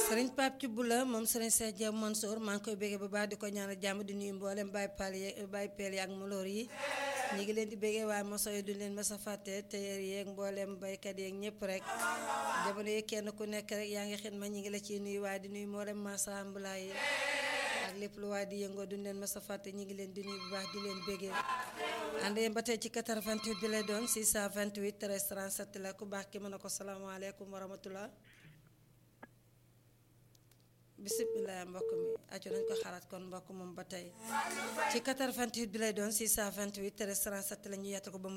sëriñ Pape Thioub la moom sëriñ Cheikh Diop Mansour maa ngi koy béggee bu baax di ko ñaanal jàmm di nuyu mboolem Baye Pal yi Baye Peel yi ak Moloor yi ñu ngi leen di béggee waaye moso yi duñ leen mës a fàtte téyeer yeeg mboolem baykat yeeg ñëpp rek jamono yi kenn ku nekk rek yaa ngi xidma ñi ngi la ciy nuyu waaye di nuyu mboolem masa ambulaay yi ak lépp lu waaye di yëngoo duñ leen mës a fàtte ñi ngi leen di nuyu bu baax di leen béggee ànd yéen ba tey ci 88 bi lay doon 628 13 37 la ku baax ki mën a ko salaamaaleykum wa rahmatullah bisimilah mbokk mi aco nañ ko xalaat kon mbokk moom ba tey ci 88 bi lay doon 628 13 37 la ñu yett ko ba mu